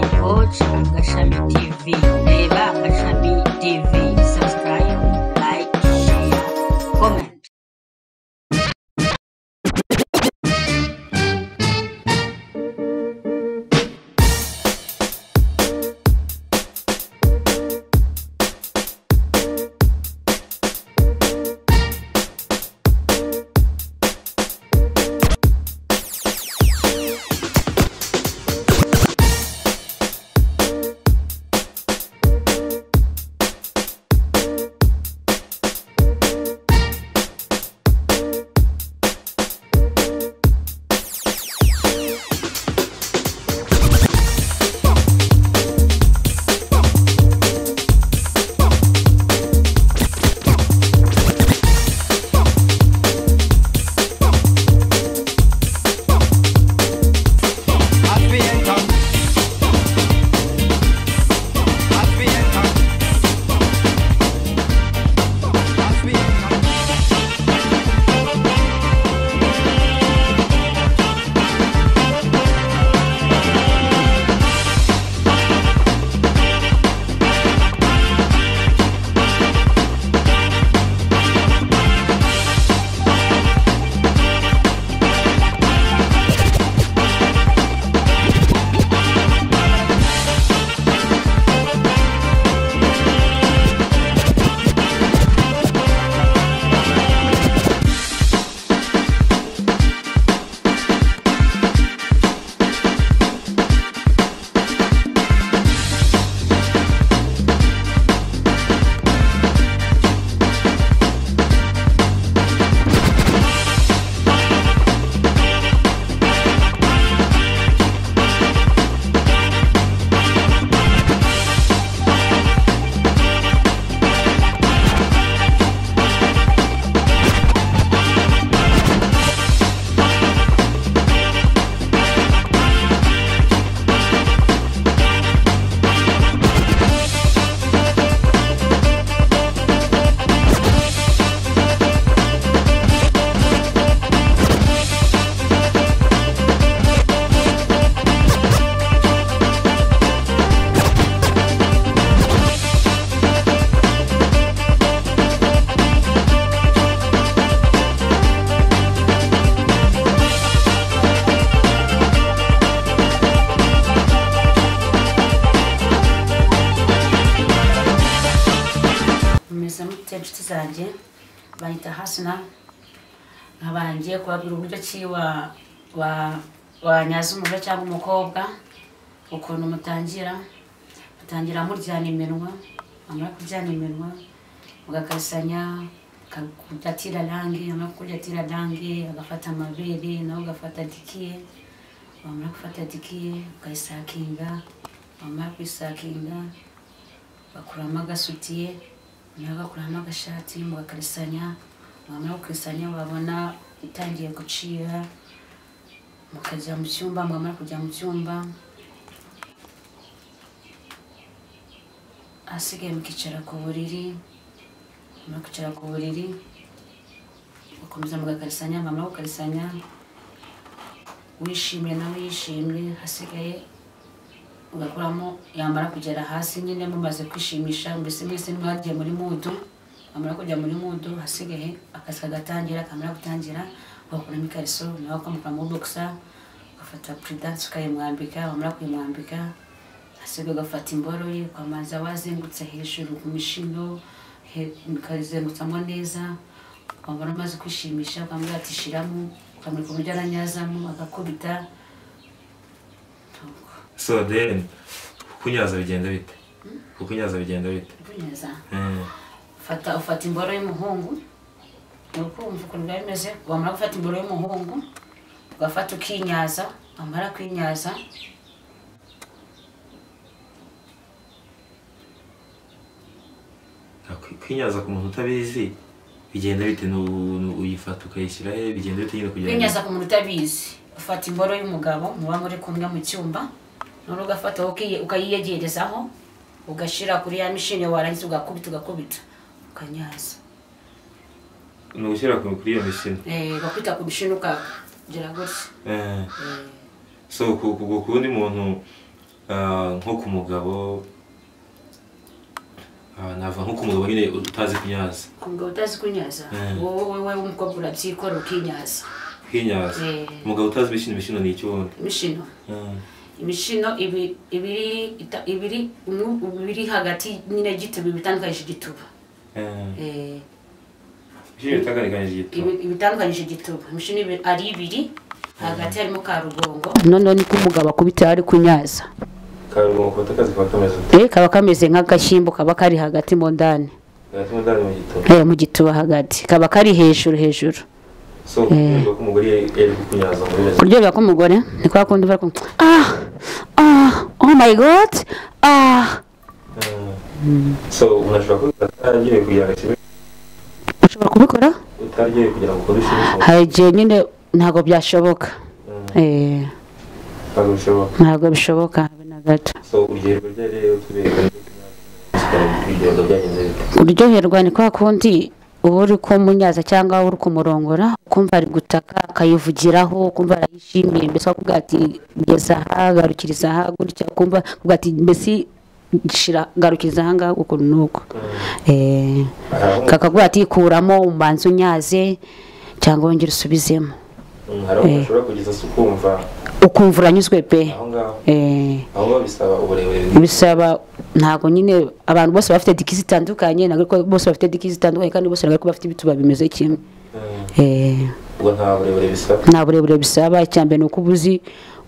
shaka agashami tv reba agashami tv subscribe like share comment meze mute inshuti zanjye bayita hasina nkaba ngiye kubabwira uburyo ki wa- wa- wanyaza umugore cyangwa umukobwa ukuntu mutangira mutangira muryana iminwa wamara kuryana iminwa mugakasanya mukakudatira rangi wamara kukudatira rangi agafata amabere nawe ugafata dikiye wamara gufata dikiye ukayisakinga wamara kuyisakinga bakuramo agasutiye nawe bakuramo agashati mugakarisanya wamara gukarisanya wabona utangiye gucira mukajya mu cyumba mwamara kujya mu cyumba ahasigaye mukicara ku buriri mwamara kwicara ku buriri mugakomeza mugakarisanya mwamara gukarisanya wishimye nawe yishimye hasigaye ugakuramo yamara kugera hasi nyine mumaze kwishimisha mbese mwese mwagiye muri mudu amara kujya muri mudu hasigaye akazi kagatangira kamara gutangira ugakuramo ikariso nawe ukamukura muri bokisa ugafata puridansi ukayimwambika wamara kuyimwambika hasigaye ugafata imboro ye ukamanza wazengutse hejuru ku mishino he- ukayizengutsamo neza wamara umaze kwishimisha ukamubwira ati shiramo ukamurika uburyo aranyazamo agakubita so then kunyaza bigenda bite kunyaza bigenda bite ukunyaza Mm. fata ufata imboro y'umuhungu ukumva ukuntu biba bimeze wamara gufata imboro y'umuhungu ugafata ukinyaza wamara kwinyaza Kwi- kwinyaza ku muntu utabizi bigenda bite Nu- nu- uyifata ukayishyira he bigenda bite nyine kugira kwinyaza ku muntu utabizi ufata imboro y'umugabo muba muri kumwe mu cyumba none ugafata ukiye- ukayiyegerezaho ugashyira kuri ya mishini warangiza ugakubita ugakubita ukanyaza ni ugushyira ku- kuri iyo mishini Eh, ugakubita ku mishini ukagera gutya Eh, Eh, so ku ku- ku- ku wundi muntu ah, nko ku mugabo ah, nava nko ku mugabo nyine utazi kunyaza umugabo utazi kunyaza Mm. wowe wowe w'umukobwa urabyikorera ukinyaza kwinyaza Eh. umugabo utazi imishino imishino ni iki wundi imishino Mm. imishino ibi- ibiri ita- ibiri umwe- ibiri hagati nyine y'igituba ibitandukanyije igituba Mm. Eh, imishino itagaragaje igituba ibi- ibitandukanyije igituba imishino ibi- ari ibiri hagati harimo ka rugongo noneho niko umugabo akubita ari kunyaza karugongo ku batakazi kwa kameze ute Eh, kaba kameze nk'agashyimbo kaba kari hagati mu ndani gatuma ndari mu gituba Eh, mu gituba hagati kaba kari hejuru hejuru so kumva ko umugore yari yari kukunyaza muri meze kuryoherwa k'umugore ni kwa kundi uba ah ah oh my god ah so unashobora kuba utaragiye kugira ngo kibe ushobora kubikora utaragiye kugira ngo ukore ikintu hari igihe nyine ntabwo byashoboka Eh, ntabwo bishoboka ntabwo bishoboka habe na gato so urugero ryari rero tubereka ibigendo byagenze bite uryoherwa ni kwa kundi uba uri kumunyaza cyangwa uri kumurongora ukumva ari gutaka akayivugiraho ukumva arayishimiye mbese akavuga ati geza aha garukiriza aha gutya ukumva akavuga ati mbese shira garukiriza aha ngaha ukuntu n'uku Eh, kakavuga ati kuramo umanza unyaze cyangwa wongere usubizemo hari aho ushobora kugeza se ukumva ukumva uranyuzwe pe aho ngaho Eh, aho ngaho bisaba uburebure bisaba ntabwo nyine abantu bose baba bafite dikisi zitandukanye ntabwo ari ko bose bafite dikisi zitandukanye kandi bose ntabwo ari ko bafite ibituba bimeze kimwe Mm. Eh, ubwo nta burebure bisaba nta burebure bisaba icya mbere ni uko uba uzi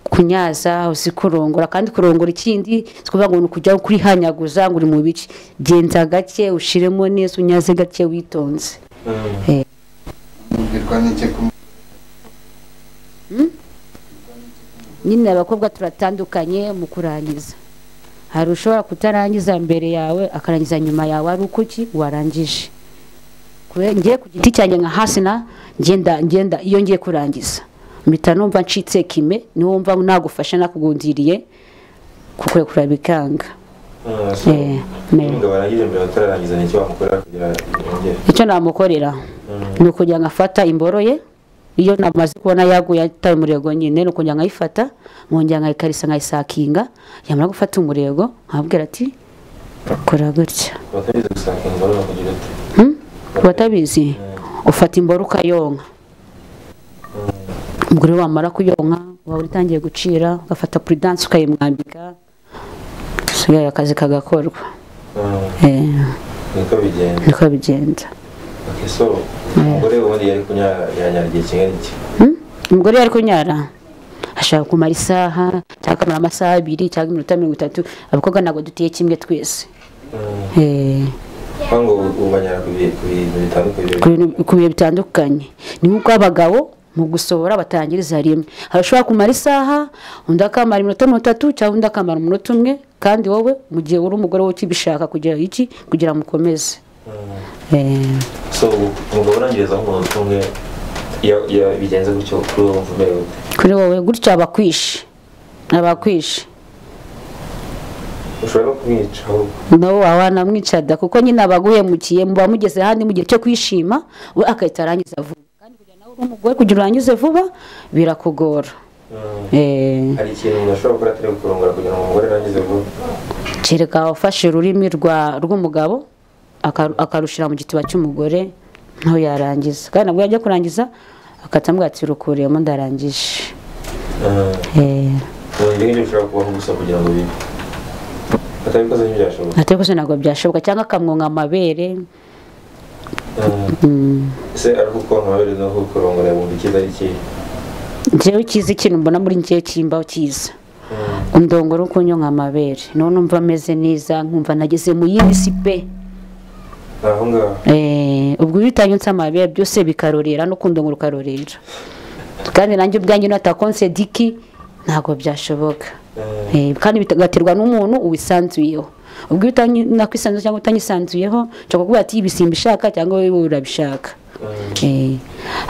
kunyaza uzi kurongora kandi kurongora ikindi si ukuvuga ngo ni ukujya kurihanyaguza ngo uri mu bice genza gake ushiremo neza unyaze gake witonze Mm. mubwirwa n'icyo kumwe nyine abakobwa turatandukanye mu kurangiza hari ushobora kutarangiza mbere yawe akarangiza nyuma yawe ari ukuki warangije Kure- ngiye ku giti cyanjye nka hasina ngenda ngenda iyo ngiye kurangiza mpita numva ncitse kime niwumva nagufasha nakugundiriye kukwekura bikanga Mm, so Eh, ne. umugabo arangije mbere utararangiza ni icyo wamukorera kugira ngo yongere icyo namukorera Mm. ni ukujya nkafata imboro ye iyo namaze kubona yaguye ataye umurego nyine ni ukujya nkayifata nkongera nkayikarisa nkayisakinga yamara gufata umurego nkabwira ati kora gutya abatabizi gusaka ingoro bakugira ute Hmm? ku batabizi ufata imboro ukayonka umugore wamara kuyonka waba utangiye gucira ugafata puridanse ukayimwambika usigaye akazi kagakorwa Mm. Eh, niko bigenda niko bigenda Okay, so umugore ubundi yari kunyara yanyara igihe kingana iki Hmm? umugore yari kunyara ashaka kumara isaha cyangwa akamara amasaha abiri cyangwa iminota mirongo itatu abakobwa ntabwo duteye kimwe twese Mm. Eh, kuko ngo ubu banyara ku bi- ku bintu bitandukanye ku bintu- ku bihe bitandukanye ni nk'uko abagabo mu gusohora batangiriza rimwe hari ushobora kumara isaha undi akamara iminota mirongo itatu cyangwa undi akamara umunota umwe kandi wowe mu gihe uri umugore we ukibishaka kugira iki kugira ngo ukomeze Mm. Eh, so umugabo urangiriza nk'umuntu umwe iyo iyo bigenze gutyo kuri uwo wumva umerewe ute kuri wowe gutya abakwishe abakwishe ushobora no kumwica ahubwo nawe waba wanamwicada kuko nyine abaguhemukiye muba mugeze ahandi mu gihe cyo kwishima we agahita arangiza vuba kandi kugira nawe uri umugore kugira urangize vuba birakugora Mm. Eh, hari ikintu umuntu ashobora gukora atari ukurongora kugira ngo umugore arangize vuba kereka ufashe ururimi rwa rw'umugabo akaru- akarushyira mu gituba cy'umugore ntawe yarangiza kandi nabwo yajya kurangiza akata ati rukuriyemo ndarangije Mm. Eh, umuntu ngibyo bishobora kubaho gusa kugira ngo bibe atabikoze ntibyashoboka atari rwose ntabwo byashoboka cyangwa akamwonga amabere Mm. mm. ese ari uko amabere no kukurongora yumva icyiza ari ikihe njyewe ukizi ikintu mbona muri njyewe cyimba ukiza Mm. undongora uko unyonka amabere niho numva ameze neza nkumva nageze mu yindi si pe ni aho ngaho Eh, ubwo iyo utanyutse amabere byose bikarorera no kundongora ukarorera kandi nanjye ubwanjye natakonse diki ntabwo byashoboka Mm. Eh, kandi bigaterwa n'umuntu uwisanzuyeho ubwo iyo utanakwisanzuye cyangwa utanyisanzuyeho nshobora kuvuga ati ibisimba ishaka cyangwa wowe urabishaka Eh, Mm.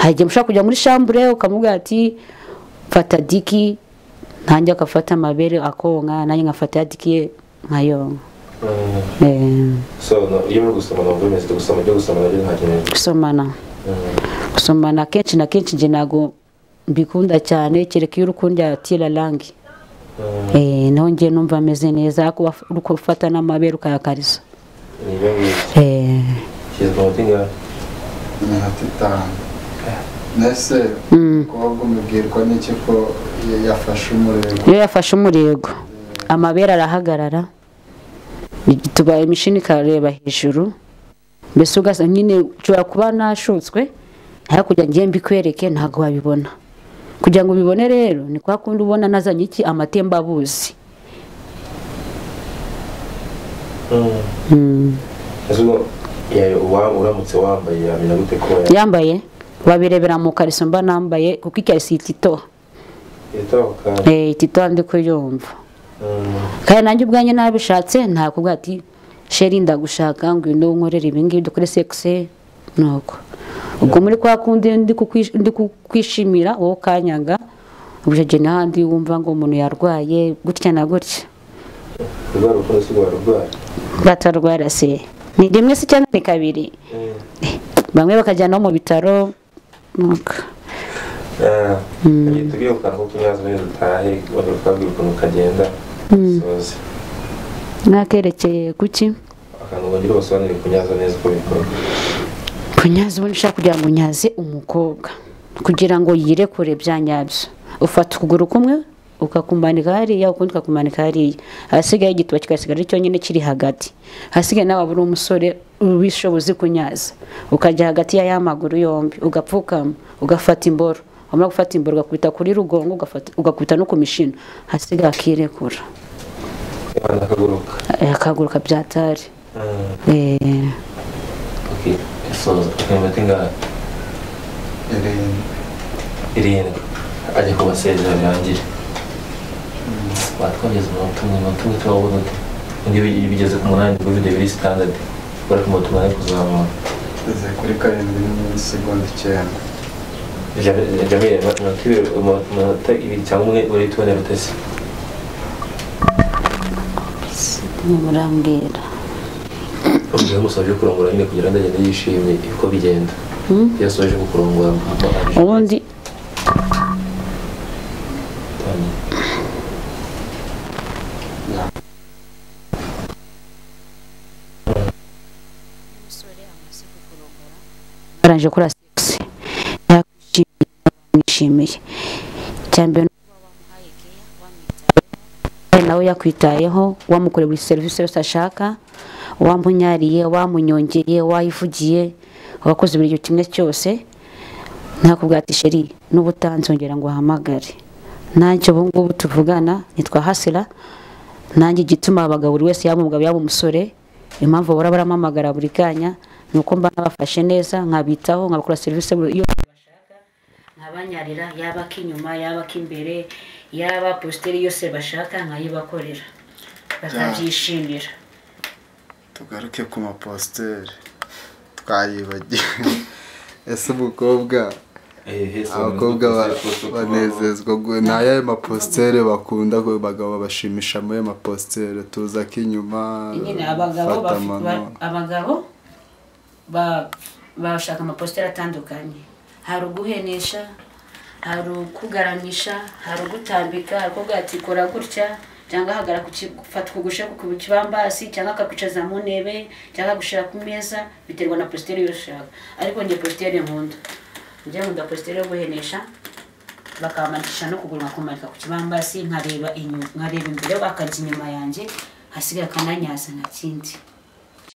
hari igihe mushobora kujya muri shambure ukamubwira ati fata diki nanjye akafata amabere akonka nanjye nkafata ya diki ye nkayonka Mm. Eh, so no- iyo muri gusoma ntabwo bimeze gusoma ibyo gusoma nabyo nta kintu gusomana Mm. gusomana kenshi na kenshi njye ntabwo mbikunda cyane kereka iyo uri kundya tira rangi Eh, naho njye numva ameze neza ariko waf- uri gufata n'amabere ukayakariza ni ibyo ngibyo Eh, ushyizwe umuti ngawe iminota itanu mbese mm. umukobwa umubwirwa n'iki ko ya- yafashe umurego iyo yafashe umurego amabere arahagarara tubaye imishini ikareba hejuru mbese ugasanga nyine ushobora kuba nashutswe hakurya ngiye mbikwereke ntabwo wabibona kugira ngo ubibone rero ni kwa kundi ubona nazanye iki amatembabuzi Mm. ese ubwo ya- uwa- uramutse wambaye yamenya gute ko ya- yambaye babirebera mu kariso mba nambaye kuko ikariso itito yatoka Eh, itito ndi kuyumva kandi nanjye ubwanjye nabishatse ntakubwa ati sheri ndagushaka ngo uyu nkorera ibi ngibi dukore sekise nuko ubwo muri kwa kundi ndi kukwish- ndi kukwishimira wowe ukanyanga ubujege n'ahandi wumva ngo umuntu yarwaye gutya na gutya urwara urukundo si rwara urwara batarwara se ni rimwe se cyangwa ni kabiri bamwe bakajyanaho mu bitaro nuko tujye tubwire ku kantu k'utunyazo neza utahe wajya ukabwira ukuntu kagenda soze mwakerekeye kuki akantu wongere ubasobanurire ku nyazo neza uko bikorwa kunyaza ubundi ushaka kugira ngo unyaze umukobwa kugira ngo yirekure bya nyabyo ufata ukuguru kumwe ukakumanika hariya ukundi ukakumanika hariya ahasigaye igituba kigasigara ari cyonyine kiri hagati ahasigaye nawe waba uri umusore ubishobozi kunyaza ukajya hagati ya ya maguru yombi ugapfukama ugafata imboro wamara gufata imboro ugakubita kuri rugongo ugafata- ugakubita no ku mishino ahasigaye akirekura akana kaguruka Eh, akaguru kabyatari Eh, soza imiti ngaha irindwi irindwi ajya kubasezera birangire batwageze umunota umwe umunota umwe turabona ute undi bi- bigeze ku munani ubwo video biri standard bari ku munota umwe kuzamura igeze kuri karindwi n'isegonda icyenda Jam- jamile ma- munota ibiri umu- umunota ibiri cyangwa umwe urahita ubonera utese murambwira ubwo musabye kurongora nyine kugira ngo agende yishimye uko bigenda Hmm? iyo asoje kukurongora ubundi barangije kuri asigisi yakwishimiye bamwishimiye icya mbere ni ukuba wamuhaye keya wamwitayeho kandi nawe yakwitayeho wamukoreye buri serivisi yose ashaka wamunyariye wamunyongeye wayivugiye wakoze buri gihe kimwe cyose ntakubwira ati sheri n'ubu utanzongera ngo uhamagare ntacyo ubu ngubu tuvugana ntitwahasira nanjye igituma abagabo buri wese yaba umugabo yaba umusore impamvu bahora baramamagara buri kanya ni uko mba nabafashe neza nkabitaho nkabakora serivisi buri- yose bashaka nkabanyarira yaba ak'inyuma yaba ak'imbere yaba positeri yose bashaka nkayibakorera bakabyishimira tugaruke ku mapositeri twayibagiwe ese umukobwa abakobwa ba- banezezwa gu- ni ayahe mapositere bakunda ko abagabo babashimisha muri ayo mapositere tuza ak'inyuma nyine abagabo fata bafi- amano ba- abagabo ba- bashaka amapositeri atandukanye hari uguhenesha hari ukugaramisha hari ugutambika hari ukuvuga ati kora gutya cyangwa hagara ku ki- fata ukugusha ku kibambasi cyangwa akakwicaza mu ntebe cyangwa akagushyira ku meza biterwa na positeri yose ushaka ariko njye positeri nkunda njye nkunda positeri yo guhenesha bakamanikisha no kuguru nkakumanika ku kibambasi nkareba inyu- nkareba imbere bakajya inyuma yanjye hasigaye akananyasa nka kindi